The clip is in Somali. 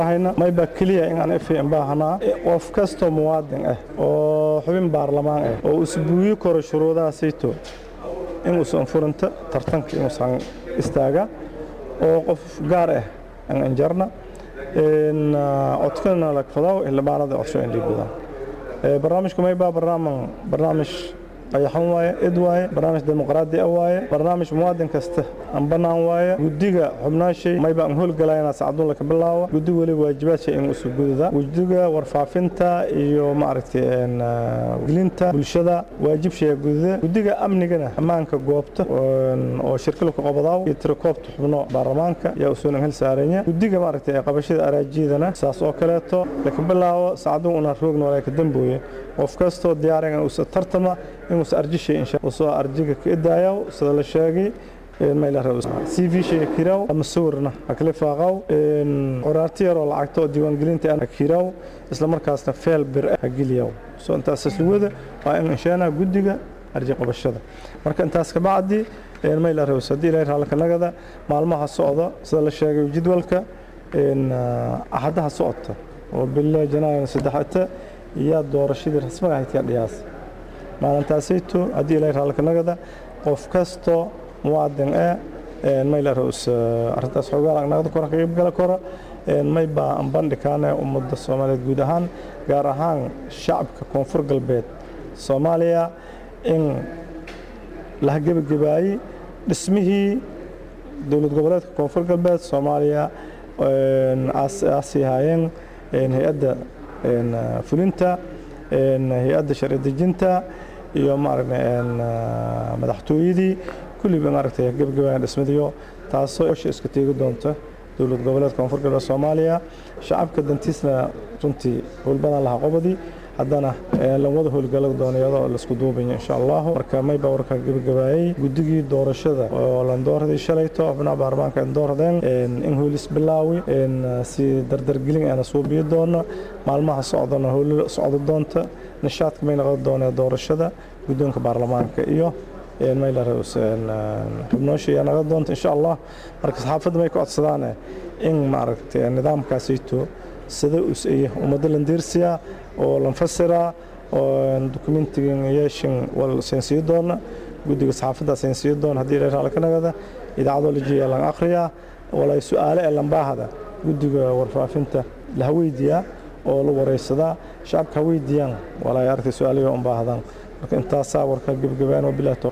mayba keliya inaan ifin baahnaa qof kastoo muwaadin ah oo xubin baarlamaan ah oo isbuuyi karo shuruudaha sayto inuusan furinta tartanka inuusan istaaga oo qof gaar ah aan anjarna codkana lagfadaw xildhibaanada codsho in dhiibadaan barnaamijku mayba barnaamij qayaxan waaye id waaye barnaamij dimuqraadi ah waaye barnaamij muwaadin kasta aan bannaan waaye guddiga xubnaashay mayba aan howlgalayna sacduun ka bilaawa guddiga weliba waajibaadshay in usu gudada guddiga warfaafinta iyo maaragtay gelinta bulshada waajib shaya gudada guddiga amnigana ammaanka goobta oo shirkila ku qabadaaw iyo tirakoobta xubno baarlamaanka yaa usuuna hel saaranya guddiga maaragtay qabashada araajiyadana saas oo kaleeto laka bilaawo sacduun una roogna walaa ka dambooye qof kastoo diyaaran uusa tartama inuusa arjishay insha usoo arjiga ka idaayaw sida la sheegay c v shayga kiraw ama sawirna hakala faaqaw qoraarti yaroo lacagta oo diiwaangelinta ha kiraw isla markaasna feel bir ha geliyaw soo intaas asluwada waa in inshaana guddiga arji qabashada marka intaas kabacdi mayla raws haddii ilahay raalka nagada maalmaha socda sida la sheegay jadwalka axadaha socota oo bila janaayo saddexata iyaa doorashadii rasmiga ahayd yaa dhiyaas maalintaasayto haddii ilahay raalka nagada qof kastoo muwaadin ah mayla raws arrintaas xoogaa nagada kora ka qaybgala kora may baa aan bandhikaana ummadda soomaaliyeed guud ahaan gaar ahaan shacabka koonfur galbeed soomaaliya in la gebagabaayey dhismihii dowlad goboleedka koonfur galbeed soomaaliya aasii haayeen hay-adda fulinta hay-adda sharci dejinta iyo madaxtooyadii kulliba maaragtay gebagabayan dhismadiyo taasoo osha iska teegi doonta dowlad goboleedka koonfur galbeed soomaaliya shacabka dantiisna runtii howlbadan lahaa qobadii haddana lamada howlgala doono iyadoo laisku duubaya insha allahu marka mayba warka gebagabaayey guddigii doorashada oo landoorday shalayto xubnaha baarlamaanka doordeen in howlis bilaawi si dardargelin aana suubiyo doono maalmaha socdana howlo socdo doonta nishaadka may noqon doonee doorashada guddoonka baarlamaanka iyo xubnoosha naga doonta insha allah marka saxaafadda may ka codsadaan in maaragtay nidaamkaasayto sida usaya ummadda landiirsiya oo lanfasira oo dokumentigan yeeshin wal seensiyo doona guddiga saxaafadda seensiyo doona haddii ilaa raali ka nagada idaacadoo lajiya lan akhriyaa walay su-aale ee lambaahada guddiga warfaafinta la haweydiyaa oo la wareysadaa shacabka haweydiiyaan walay aragtay su-aalayo unbaahdan marka intaasaa warka gebagabaan oo bilah